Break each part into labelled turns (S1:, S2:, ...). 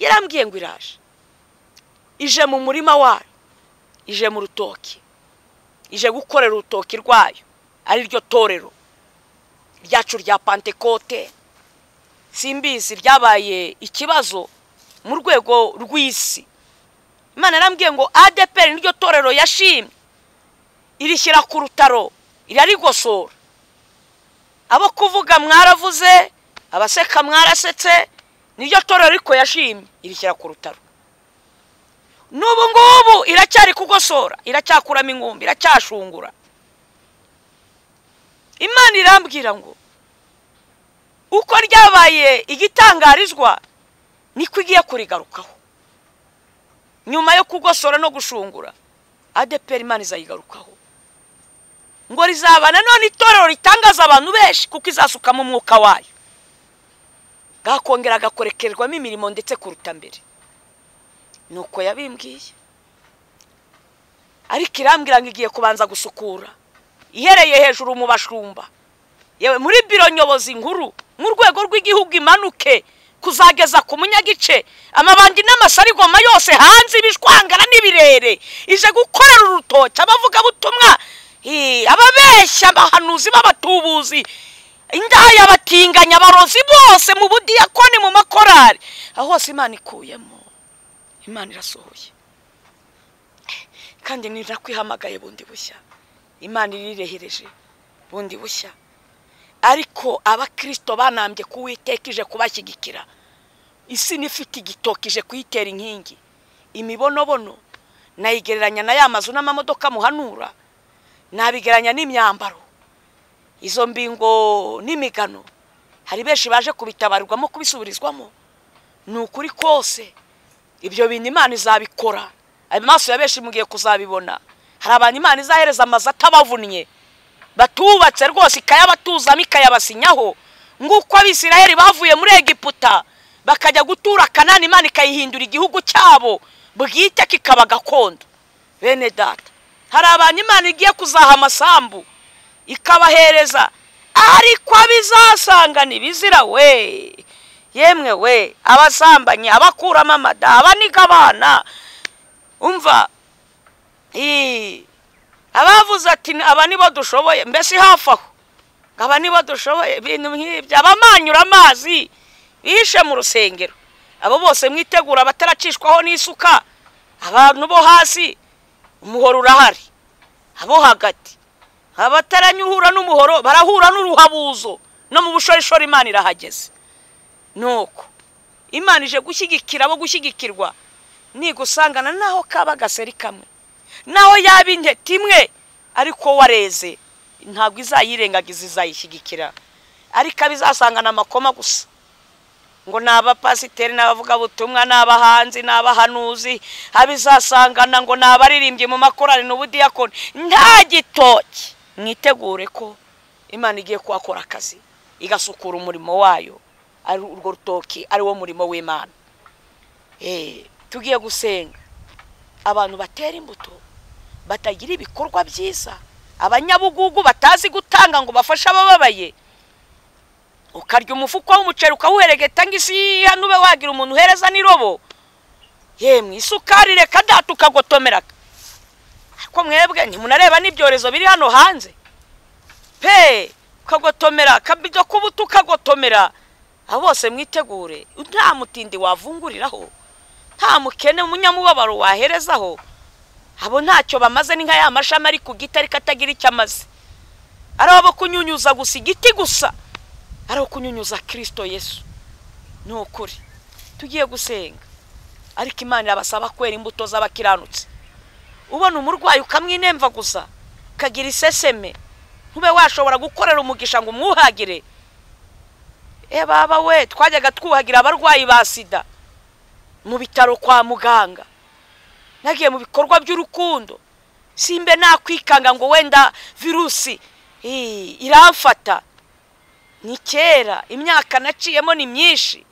S1: yarambwiye ngo iraje ije mu murima wayo ije mu rutoki ije gukorera urutoki rwayo ariryo torero ryacu rya pantekote simbizi ryabaye ikibazo mu rwego rw'isi imana yarambwiye ngo adeperi niryo torero yashimye irishyira ku rutaro irarigosora abo kuvuga mwaravuze abaseka mwarasetse niryo torero ariko yashimye irishyira ku rutaro n'ubu ngubu iracyari kugosora iracyakuramo ingumbi iracyashungura imana irambwira ngo uko ryabaye igitangarizwa niko igiye kurigarukaho nyuma yo kugosora no gushungura adeperi imana izayigarukaho ngo rizaba nanone itorero ritangaza abantu benshi kuko izasukamo umwuka wayo gakongera gakorekerwamo imirimo ndetse kuruta mbere ni uko yabimbwiye ariko irambwira ngo igiye kubanza gusukura ihereye hejuru mu bashumba yewe muri biro nyobozi nkuru mu rwego rw'igihugu imanuke kuzageza ku munyagice amabandi n'amasarigoma yose hanze ibishwangara n'ibirere ije gukorera urutoki abavugabutumwa ababeshya abahanuzi b'abatubuzi indaya batinganya abarozi bose mu budiyakoni mu makorari aho hose imana ikuyemo imana irasohoye kandi ntirakw'ihamagaye bundi bushya imana irirehereje bundi bushya ariko abakirisito banambye kuwiteka ije kubashyigikira isi n'ifite igitoki ije kuyitera inkingi imibonobono nayigereranya na ya mazu n'amamodoka muhanura nabigereranya n'imyambaro izo mbingo n'imigano hari benshi baje kubitabarirwamo kubisubirizwamo ni ukuri kose ibyo bintu imana izabikora amaso ya benshi mugiye kuzabibona hari abantu imana izahereza amazu atabavunnye batubatse rwose ikayabatuzamo ikayabasinyaho nguko abisiraheli bavuye muri egiputa bakajya gutura kanani imana ikayihindura igihugu cyabo bwite kikaba gakondo bene data hari abantu imana igiye kuzaha amasambu ikabahereza ariko abizasanga ntibizira we yemwe we abasambanye abakuramo amada abaniga abana umva abavuze ati aba nibo dushoboye mbese hafi aho aba nibo dushoboye ibintu nk'ibyo abamanyura amazi bishe mu rusengero abo bose mwitegura abataracishwaho n'isuka abantu bo hasi umuhoro urahari abo hagati abataranyuhura n'umuhoro barahura n'uruhabuzo no mu bushorishori imana irahageze nuko imana ije gushyigikira abo gushyigikirwa nigusangana naho kaba agaseri kamwe naho yaba intete imwe ariko wareze ntabwo izayirengagiza izayishyigikira ariko abizasangana amakoma gusa ngo ni abapasiteri n'abavugabutumwa ni abahanzi ni abahanuzi abizasangana ngo ni abaririmbyi mu makorari n'ubudiyakoni nta gitoki mwitegure ko imana igiye kuhakora akazi igasukura umurimo wayo urwo rutoki ari wo murimo w'imana tugiye gusenga abantu batera imbuto batagira ibikorwa byiza abanyabugugu batazi gutanga ngo bafashe abababaye ukarya umufuka w'umuceri ukawuheregeta ngo isi ube wagira umuntu uhereza n'irobo yemwe isukari reka data ukagotomera ariko mwebwe ntimunareba n'ibyorezo biri hano hanze pe ukagotomera akabido k'ubuto ukagotomera abo bose mwitegure nta mutindi wavunguriraho nta mukene umunyamubabaro waherezaho abo ntacyo bamaze ni nka ya mashami ari ku giti ariko atagira icyo amaze ari abo kunyunyuza gusa igiti gusa ari abo kunyunyuza kirisito yesu ni ukuri tugiye gusenga ariko imana irabasaba kwera imbuto z'abakiranutse ubona umurwayi ukamwinemva gusa ukagira iseseme ntube washobora gukorera umugisha ngo umwuhagire e baba we twajyaga twuhagira abarwayi ba sida mu bitaro kwa muganga nagiye mu bikorwa by'urukundo simbe nakwikanga ngo wenda virusi iramfata ni kera imyaka naciyemo ni myinshi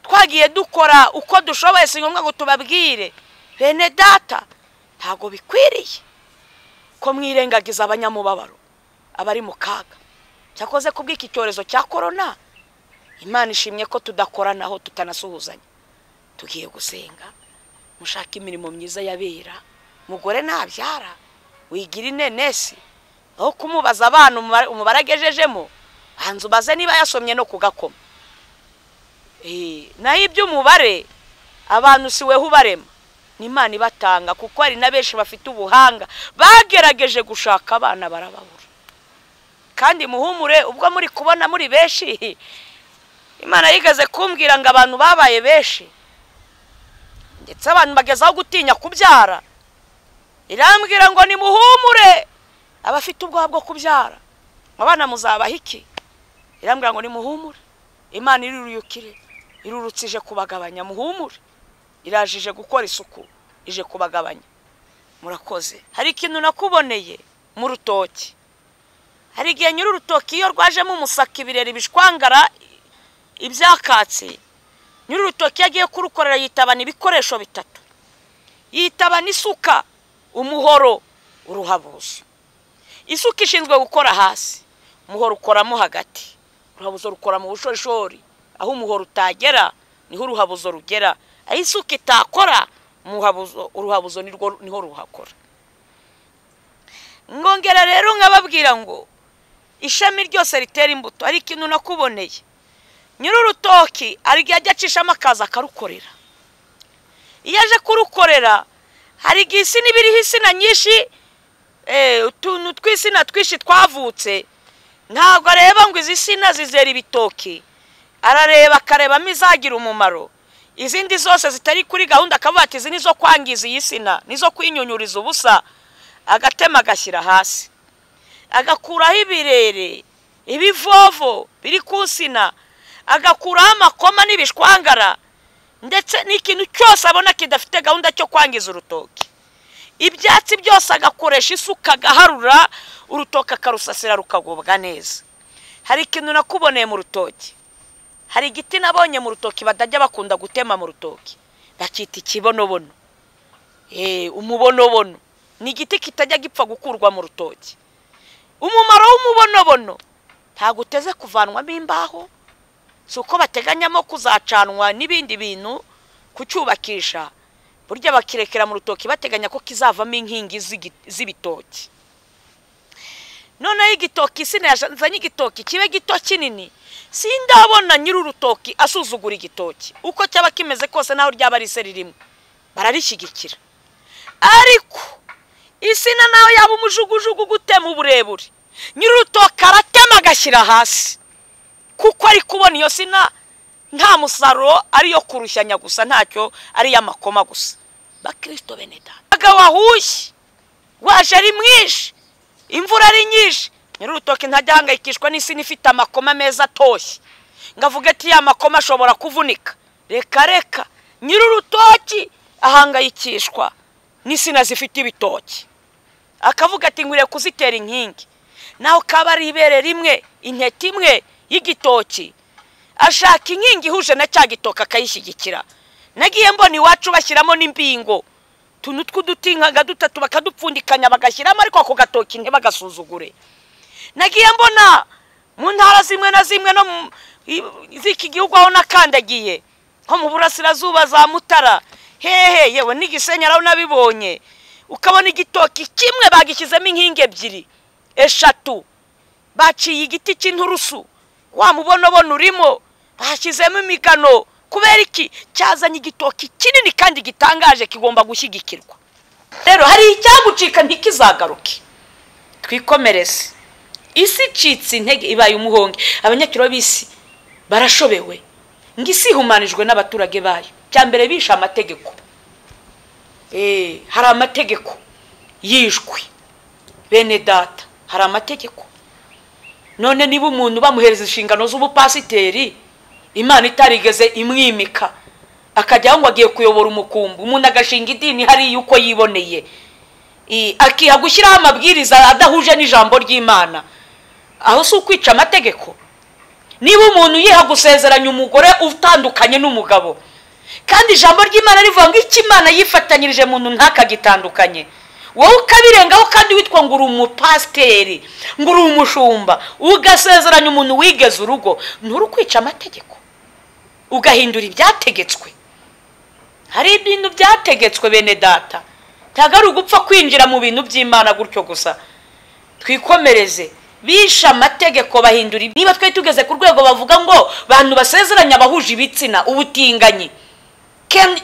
S1: twagiye dukora uko dushoboye si ngombwa ngo tubabwire bene data ntabwo bikwiriye ko mwirengagiza abanyamubabaro abari mu kaga cyakoze kubw'iki cyorezo cya korona imana ishimye ko tudakoranaho tutanasuhuzanya tugiye gusenga mushake imirimo myiza yabera mugore ntabyara wigira inenesi aho kumubaza abana umubare agejejemo hanze ubaze niba yasomye no kugakoma naho iby'umubare abantu siwe ubarema n'imana ibatanga kuko hari na benshi bafite ubuhanga bagerageje gushaka abana barababura kandi muhumure ubwo muri kubona muri benshi imana yigeze kumbwira ngo abantu babaye benshi ndetse abantu bagezaho gutinya kubyara irambwira ngo ni muhumure abafite ubwoba bwo kubyara abana muzabaha iki irambwira ngo ni muhumure imana irurukire irurutse kubagabanya muhumure irajije gukora isuku ije kubagabanya murakoze hari ikintu nakuboneye mu rutoki hari igihe nyiri urutoki iyo rwajemo umusaka ibirere bishwangara ibyakatsi nyiri urutoki iyo agiye kurukorera yitabana ibikoresho bitatu yitabana isuka umuhoro uruhabuzo isuka ishinzwe gukora hasi umuhoro ukoramo hagati uruhabuzo rukora mu bushorishori aho umuhoro utagera niho uruhabuzo rugera aho isuka itakora uruhabuzo niho ruhakora ngongera rero nkababwira ngo ishami ryose ritera imbuto hari ikintu nakuboneye nyiri urutoki hari igihe ajya acishamo akazi akarukorera iyo aje kurukorera hari igihe isi n'ibiriho insina nyinshi utuntu tw'insina twinshi twavutse ntabwo areba ngo izi sina zizera ibitoki arareba akarebamo izagira umumaro izindi zose zitari kuri gahunda akavuga ati izi nizo kwangiza iyi sina nizo kwinyunyuriza ubusa agatema agashyira hasi agakuraho ibirere ibivovo biri ku nsina agakuraho amakoma n'ibishwangara ndetse n'ikintu cyose abona kidafite gahunda cyo kwangiza urutoki ibyatsi byose agakoresha isuka agaharura urutoki akarusasira rukagubwa neza hari ikintu nakuboneye mu rutoki hari igiti nabonye mu rutoki batajya bakunda gutema mu rutoki bakita ikibonobono umubonobono ni igiti kitajya gipfa gukurwa mu rutoki umumaro w'umubonobono ntabwo uteze kuvanwamo imbaho si uko bateganyamo kuzacanwa n'ibindi bintu kucyubakisha burya bakirekera mu rutoki bateganya ko kizavamo inkingi z'ibitoki noneho igitoki isina yazanye igitoki kibe gito kinini sindabona nyiri urutoki asuzugura igitoki uko cyaba kimeze kose naho ryaba ari iseri rimwe bararishyigikira ariko isina nawe yaba umujugujugu gutema uburebure nyiri urutoki aratema agashyira hasi kuko ari kubona iyo sina nta musaruro ariyo kurushyanya gusa ntacyo ari iy'amakoma gusa bakirisito beneda umugabo wahushye waje ari mwinshi imvura ari nyinshi nyiri urutoki ntajya ahangayikishwa n'isina ifite amakoma meza atoshye ngo avuge ati ya makoma ashobora kuvunika reka reka nyiri urutoki ahangayikishwa n'isina zifite ibitoki akavuga ati nkwiriye kuzitera inkingi naho kaba ari ibere rimwe intete imwe y'igitoki ashaka inkingi ihuje na cya gitoki akayishyigikira nagiye mbona iwacu bashyiramo n'imbingo utuntu tw'uduti nka dutatu bakadupfundikanya bagashyiramo ariko ako gatoki ntibagasuzugure nagiye mbona mu ntara zimwe na zimwe no mu z'iki gihugu aho nakandagiye nko mu burasirazuba za mutara hehe yewe n'igisenyi araho nabibonye ukabona igitoki kimwe bagishyizemo inkingi ebyiri eshatu baciye igiti cy'inturusu wa mubonabona urimo bashyizemo imigano kubera iki cyazanye igitoki kinini kandi gitangaje kigomba gushyigikirwa rero hari icyagucika ntikizagaruke twikomereze isi icitse intege ibaye umuhonge abanyakiro b'isi barashobewe ngo isi ihumanijwe n'abaturage bayo bya mbere bishe amategeko hari amategeko yishwe bene data hari amategeko none niba umuntu bamuhereza inshingano z'ubupasiteri imana itarigeze imwimika akajyaho ngo agiye kuyobora umukumbi umuntu agashinga idini hariya uko yiboneye akiha gushyiraho amabwiriza adahuje n'ijambo ry'imana aho si ukwica amategeko niba umuntu yiha gusezeranya umugore utandukanye n'umugabo kandi ijambo ry'imana rivuga ngo icyo imana yifatanyirije muntu ntakagitandukanye wowe ukabirengaho kandi witwa ngo uri umupasiteri ngo uri umushumba ugasezeranya umuntu wigeze urugo nturi ukwica amategeko ugahindura ibyategetswe hari ibintu byategetswe bene data ntabwo ari ugupfa kwinjira mu bintu by'imana gutyo gusa twikomereze bishe amategeko bahindura niba twari tugeze ku rwego bavuga ngo bantu basezeranya abahuje ibitsina ubutinganyi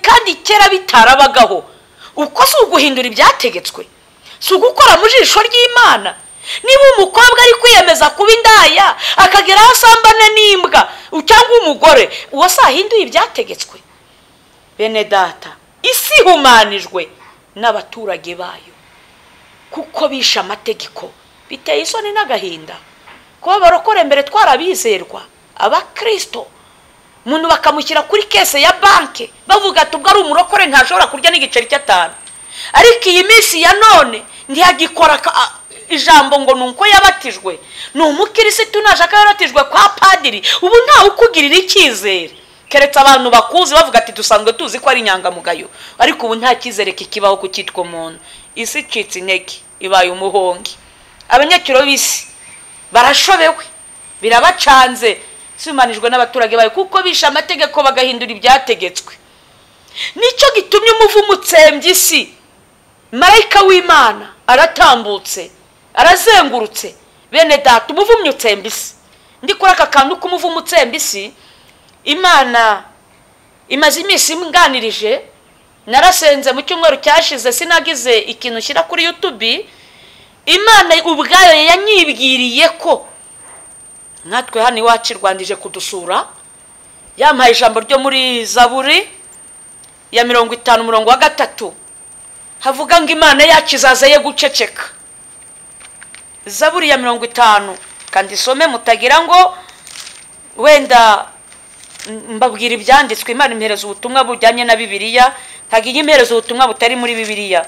S1: kandi kera bitarabagaho uko si uguhindura ibyategetswe si ugukora mu jisho ry'imana niba umukobwa ari kwiyemeza kuba indaya akagera aho asambana n'imbwa cyangwa umugore uwo si ahinduye ibyategetswe bene data isi ihumanijwe n'abaturage bayo kuko bishe amategeko biteye isoni n'agahinda kuba barokora mbere twarabizerwa abakirisito umuntu bakamushyira kuri kese ya banki bavuga ati ubwo ari umurokore ntashobora kurya n'igiceri cy'atanu ariko iyi minsi ya none ntiyagikora ijambo ngo ni uko yabatijwe ni umukirisitu nashaka yaratijwe kwa padiri ubu ntawe ukugirira icyizere keretse abantu bakuzi bavuga ati dusanzwe tuzi ko ari inyangamugayo ariko ubu nta cyizere kikibaho ku cyitwa umuntu isi icitse intege ibaye umuhongi abanyakiro b'isi barashobewe birabacanze simanijwe n'abaturage bayo kuko bishe amategeko bagahindura ibyategetswe nicyo gitumye umuvumo utsembye isi marayika w'imana aratambutse arazengurutse bene data umuvumyi utsemba isi ndi kuri aka kantu k'umuvumo utsemba isi imana imaze iminsi nganirije narasenze mu cyumweru cyashize sinagize ikintu ushyira kuri yutubi imana ubwayo yanyibwiriye ko natwe hano iwacu irwandije kudusura yampaye ijambo ryo muri zaburi ya mirongo itanu umurongo wa gatatu havuga ngo imana yacu izaza ye guceceka zaburi ya mirongo itanu kandi isome mutagira ngo wenda mbabwira ibyanditswe imana impereza ubutumwa bujyanye na bibiliya ntabwo ijya impereza ubutumwa butari muri bibiliya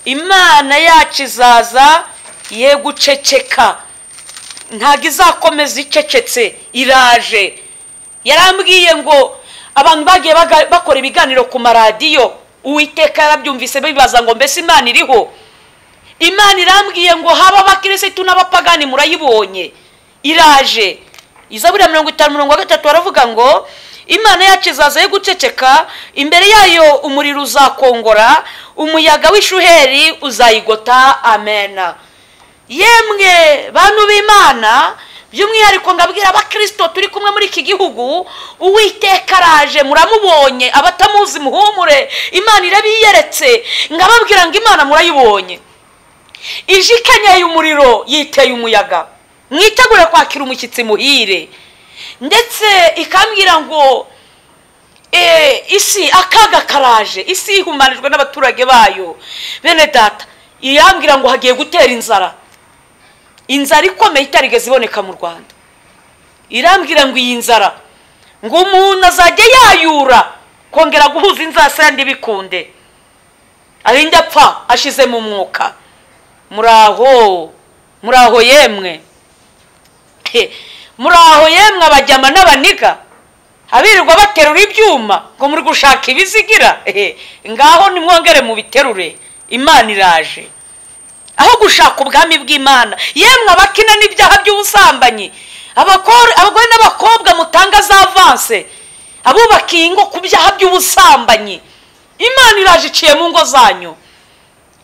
S1: imana yacu izaza ye guceceka ntabwo izakomeza icecetse iraje yarambwiye ngo abantu bagiye bakora ibiganiro ku maradiyo uwiteka yarabyumvise bibaza ngo mbese imana iriho imana irambwiye ngo haba abakirisitu n'abapagani murayibonye iraje izaburi ya mirongo itanu mirongo gatatu baravuga ngo imana yacu izaza yo guceceka imbere yayo umuriro uzakongora umuyaga w'ishuheri uzayigota amena yemwe bantu b'imana by'umwihariko ngabwira abakirisito turi kumwe muri iki gihugu uwiteka araje muramubonye abatamuzi muhumure imana irabiyeretse ngababwira ngo imana murayibonye ije ikenyeye umuriro yiteye umuyaga mwitegure kwakira umushyitsi muhire ndetse ikambwira ngo isi akaga karaje isi ihumanijwe n'abaturage bayo bene data irambwira ngo hagiye gutera inzara inzara ikomeye itarigeze iboneka mu rwanda irambwira ngo iyi nzara ngo umuntu azajya yayura kongera guhuza inzasayandi bikunde arinda apfa ashize mu mwuka muraho muraho yemwe muraho yemwe abajyama n'abaniga abirirwa baterura ibyuma ngo muri gushaka ibizigira ngaho nimwongere mubiterure imana iraje aho gushaka ubwami bw'imana yemwe abakina n'ibyaha by'ubusambanyi abagore n'abakobwa mutanga za avanse abubakiye ingo ku byaha by'ubusambanyi imana iraje iciye mu ngo zanyu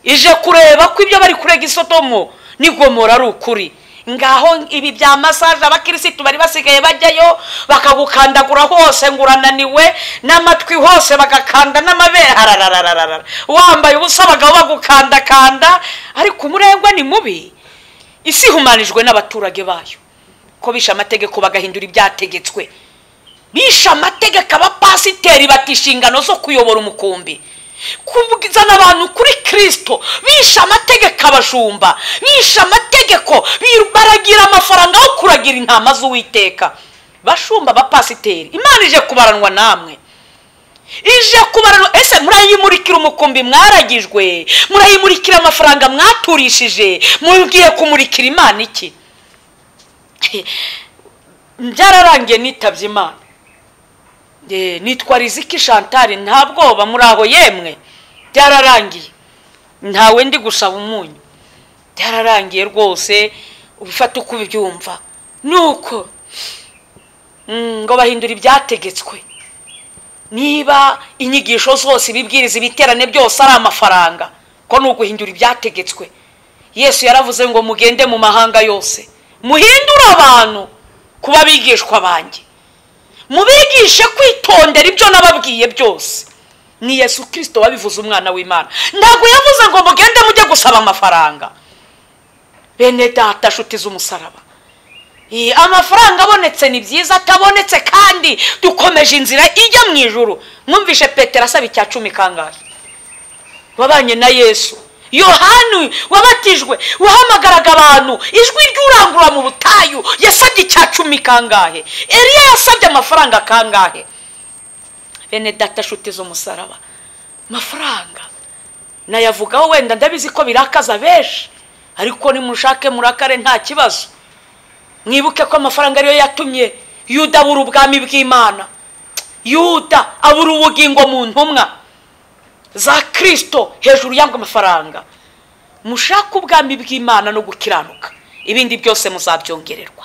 S1: ije kureba ko ibyo bari kurega isodomo n'igomora ari ukuri ngaho ibi bya masaje abakirisitu bari basigaye bajyayo bakagukandagura hose ngo urananiwe n'amatwi hose bagakanda n'amabere hararararara wambaye ubusa bagabo bagukandakanda ariko umurengwa ni mubi isi ihumanijwe n'abaturage bayo ko bishe amategeko bagahindura ibyategetswe bishe amategeko abapasiteri bata inshingano zo kuyobora umukumbi kuzana abantu kuri kirisito bishe amategeko abashumba bishe amategeko baragira amafaranga aho kuragira intama z'uwiteka bashumba abapasiteri imana ije kubaranwa namwe ije kubaranwa ese murayimurikira umukumbi mwaragijwe murayimurikira amafaranga mwaturishije mubwiye kumurikira imana iki byararangiye nitabye imana nitwa riziki shantari nta bwoba muri aho yemwe byararangiye ntawe ndi gusaba umunyu byararangiye rwose ubifata uko ubyumva ni uko ngo bahindure ibyategetswe niba inyigisho zose ibibwiriza ibiterane byose ari amafaranga ko ni uguhindura ibyategetswe yesu yaravuze ngo mugende mu mahanga yose muhindure abantu kuba bigishwa banjye mubigishe kwitondera ibyo nababwiye byose ni yesu kirisito wabivuze umwana w'imana ntabwo yavuze ngo mugende mujye gusaba amafaranga bene data nshuti z'umusaraba Iyi, amafaranga abonetse ni byiza atabonetse kandi dukomeje inzira ijya mu ijuru mwumvishe petero asaba icya cumi kangahe wabanye na yesu yohani wabatijwe wahamagaraga abantu ijwi ry'urangurura mu butayu yasabye icya cumi kangahe eriya yasabye amafaranga kangahe bene data nshuti z'umusaraba amafaranga nayavugaho wenda ndabizi ko birakaza benshi ariko nimushake murakare nta kibazo mwibuke ko amafaranga ariyo yatumye yuda abura ubwami bw'imana yuda abura ubugingo mu ntumwa za kirisito hejuru y'ago mafaranga mushake ubwami bw'imana no gukiranuka ibindi byose muzabyongererwa